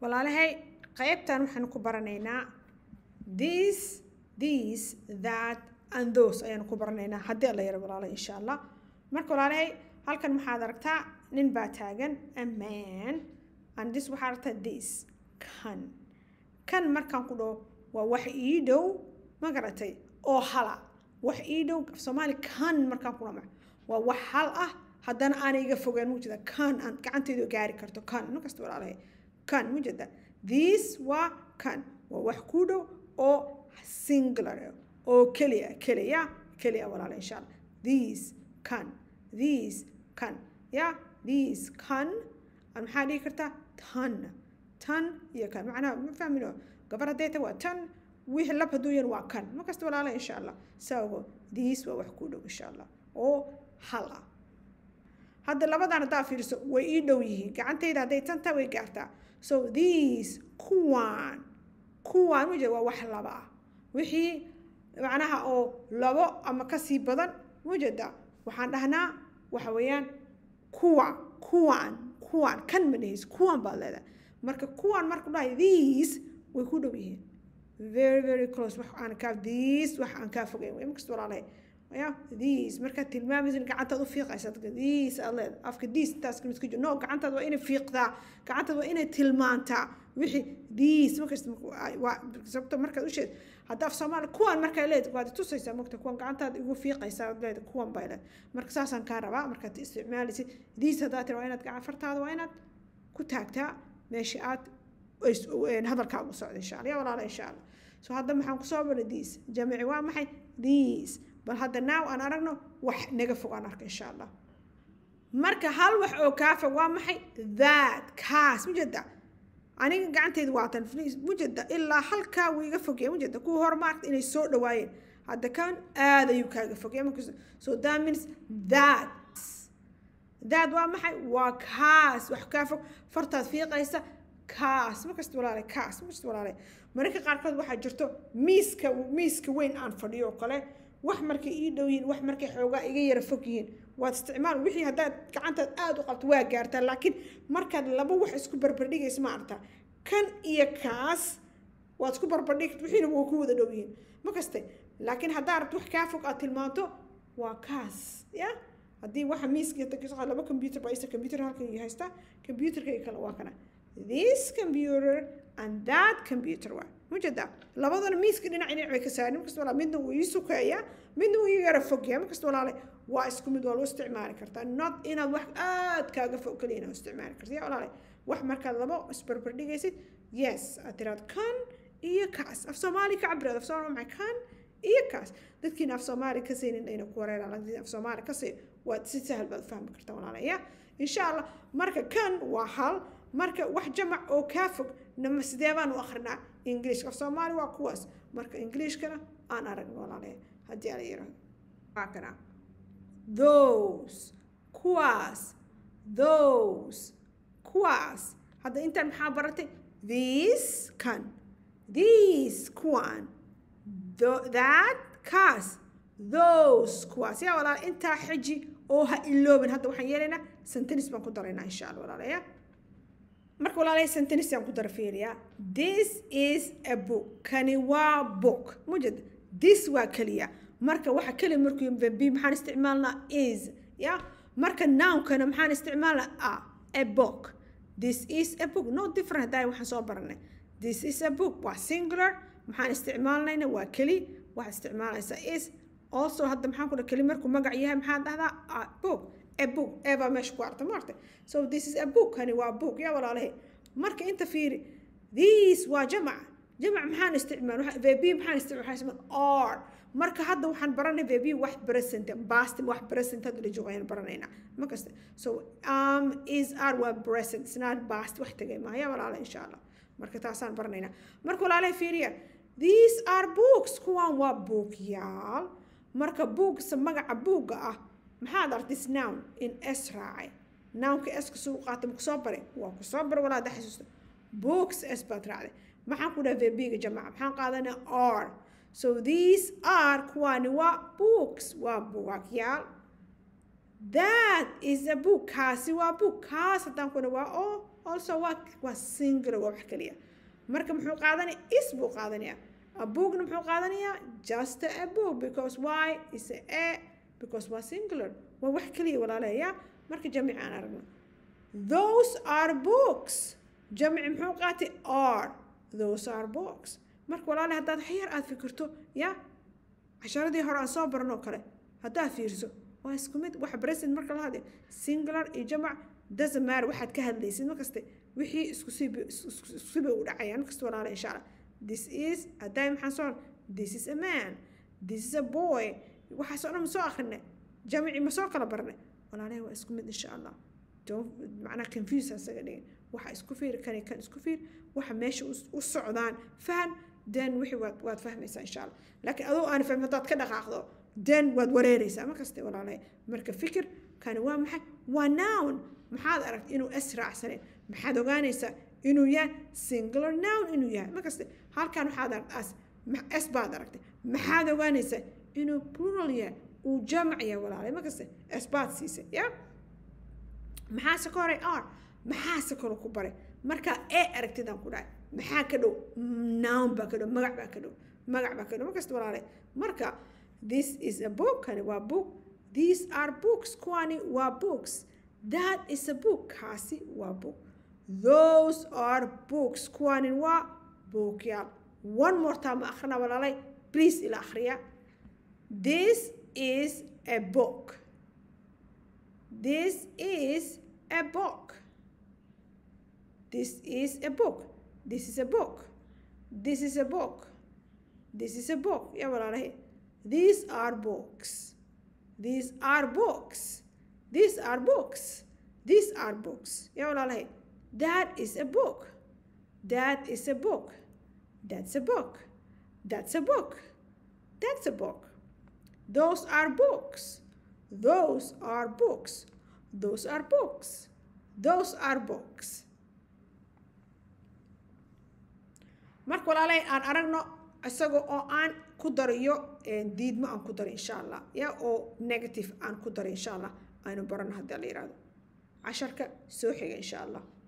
walaalahay qaybtan waxaan ku baranaynaa this these that and those ayaan ku baranaynaa haddii alla yaro walaala insha allah marka walaalahay halkan waxaad aragtaa nin baa taagan a man and this waxaad aragtaa this kan kan markaan ku dhaho waa wax ii dhow ma garatay oo hala wax ii dhow af soomaali kan markaan ku dhama waa wax hal ah haddana aanay iga fogeen mujeda kan aan gacanteydu gaari karto kan markasta walaalahay kan mujeda this waa kan waa wax ku dhow oo singular oo keliya keliya keliya walaala insha allah these kan these kan ya these kan maxaa dhihi kartaa tan tan iyo kan macnaha ma fahmino gabar hadday ta waa tan wixii lab hadduu yan waa kan markasta walaala insha allah saago these waa wax ku dhow insha allah oo hal ah hadda labadan haddaa fiiriso way ii dhow yihiin gacantayda hadday tantaa way gaartaa so these kuwaan kuwaan mujeda waa wax laba ah wixii macnaha oo labo ama kasii badan mujeda waxaan dhahnaa waxa weeyaan kuwa kuwaan kuwaan kan ma dhehayso kuwaan baad leedahay marka kuwaan marku dhahay these way ku dhow yihiin very very close wax aan kaa these wax aan kaa fogeyn way markasta walaalahay ya these markaad tilmaamaysa gacantaad u fiiqaysa dadka these aad leeda afka these intaas kamid ku jiro no gacantaad waa inay fiiqdaa gacantaad waa inay tilmaantaa wixii these markasta waa sababto markaad u sheed hadda af soomaali kuwan markaa leed waad tusaysaa mogta kuwan gacantaad igu fiiqaysaa leed kuwan bay leed marka saasaan kaa rabaa markaad isticmaalaysid these haddaa tira waa inaad gacan fartaada waa inaad ku taagtaa meesha aad hadalkaagu socda insha allah ya walaala insha allah so hadda maxaan kusoo baray these jamici waa maxay these bal hadda now aan aragno wax naga fog aan arka insha allah marka hal wax oo kaa fog waa maxay that kaas mujeda aniga gacanteyda waatan mujeda ilaa halkaa wuu iga fogya mujeda kuwa hor maarta inay soo dhawaayeen hadda kan aad ayuu kaaga fogya so that means that that waa maxay waa kaas wax kaa fog fartaad fiiqaysa kaas markasta walaale kaas markasta walaale mararka qaarkood waxaa jirto miiska miiska weyn aan fadhiyo oo kale wax markay ii dhow yihiin wax markay xoogaa iga yara fog yihiin waad isticmaal wixii haddaad gacantaad aada u qabto waa gaartaa laakiin markaad laba wax isku barbardhigaysa ma aragtaa kan iyo kaas waad isku barbardhig wixiina waa ku wada dhow yihiin ma kaste laakiin haddaa rabto wax kaa fog aad tilmaanto waa kaas ya haddii waxa miiska laba computer baa isa computer halkan haystaa computerka kale waa kana this computer and that computer waa mujeda labadana miiska dhinac dhinac bay ka saarin markasta walaal midna wuu ii sukeeyaa midna wuu ii yara fogyaa markasta walaale waa isku mid waa loo isticmaali kartaa not inaad wax aad kaaga fog kaliya inaad isticmaali karta ya walaale wax markaad labo isbarbardhigaysid yes aad tiraad kan iyo kaas af soomaali ka cabiraad af soomaali maxay kan iyo kaas dadkiina af soomaali ka saynin ayna ku wareeraan laakiin af soomaali ka say waad si sahal baad fahmi kartaa walaale ya insha allah marka kan waa hal marka wax jamac oo kaa fog nama sidee baan u akrinaa ingiliishka af soomaali waa kuwaas marka ingiliishkana aan aragno walaale haddii ala yirahdo waa kana those kuwaas those kuwaas hadda intaan maxaa baratay these kan these kuwan that kaas those kuwaas yaa walaala intaa xiji oo ha iloobin hadda waxaan yeelaynaa sentence baan ku daraynaa insha allah walaalaya marka walaalay sentence aan ku dara fiiriyaa this is a book kani waa book mujed this waa keliya marka waxa keliya markuu b maxaan isticmaalnaa is ya marka nounkana maxaan isticmaalnaa a a book this is a book no different haddaa waxaan soo baranay this is a book waa singular maxaan isticmaalnayna waa keli waxaad isticmaalaysaa is also hadda maxaan ku dhaha keli markuu magac yahay maxaan dhahdaa a book a book eebaa meesha ku arta maarta so this is a book kani waa book yaa walaalahay marka inta fiiri these waa jamac jamac maxaan isticmaal vb maxaan isticmaal waxaan isticmaal r marka hadda waxaan baranay vb wax present past wax present hadda la joogo ayaan baranaynaa ma kasta so um is r waa present it's not past wax tagay maaha yaa walaala insha allah marka taasaan baranaynaa marka walaalahay fiiriya these are books kuwan waa buugyaal marka buugsa magaca buugga ah maxaad artis noun in s raacay nounka s kasoo qaata makusoo bare waa kusoo bare walaa da xasuusta books s baad raacday maxaan ku dhaha vbiga jamaca maxaan qaadanaa r so these are kuwaani waa books waa buugagyaal that is a book kaasi waa book kaas haddaan kuna waa oo also waa waa singular waa wax keliya marka muxuu qaadanaya is buu qaadanaya a bookna muxuu qaadanayaa just a book because why is a a because waa singular waa wax keliya walaalaya marka jamic aan aragno those are books jamic muxuu qaatay are those are books marka walaale haddaad xyar aad fikirto ya casharadii hore aan soo baranoo kale haddaad fiirso waa isku mid waxa present marka la hadlay singular iyo jamac doesn't matter waxaad ka hadlaysid markaste wixii isku sib isku siba u dhacayaan markasta walaale insha allah this is haddaay maxaan soo this is a man this is a boy waxaasoo dhan ma soo akrinay jamici ma soo kala barnay walaalahay waa isku mid insha allah don't macnaha confuse asaga dhigin waxa isku fiir kani kan isku fiir waxa meesha u socdaan faham then wixii waad waad fahmaysaa insha allah laakiin adoo aan fahmin haddaad ka dhaqaaqdo then waad wareereysaa markaste walaalahay marka fikir kani waa maxay waa noun maxaad aragtay inuu s raacsaneen maxaad ogaanaysaa inuu yahay singular noun inuu yahay markaste halkan waxaad aragtay as s baad aragtay maxaad ogaanaysaa inuu plural yahay uu jamac yahay walaalay markaste s baad siisay ya maxaase ka horay r maxaase kale ku baray marka e aragtidaan ku dhahay maxaa ka dhow noun baa ka dhow magac baa ka dhow magac baa ka dhow markasta walaalay marka this is a book kani waa book these are books kuwani waa books that is a book kaasi waa book those are books kuwani waa bookyaal one more time akhrina walaalay please ila akhriya this is a book this is a book this is a book this is a book this is a book this is a book ya walaalahay these are books these are books these are books these are books ya walaalahay that is a book that is a book that's a book that's a book that's a book those are books those are books those are books those are books marka walaalay aan aragno isaga oo aan ku darayo diidmo aan ku daro insha allah ya oo negative aan ku daro insha allah aynu barano haddii la yihahdo casharka soo xiga insha allah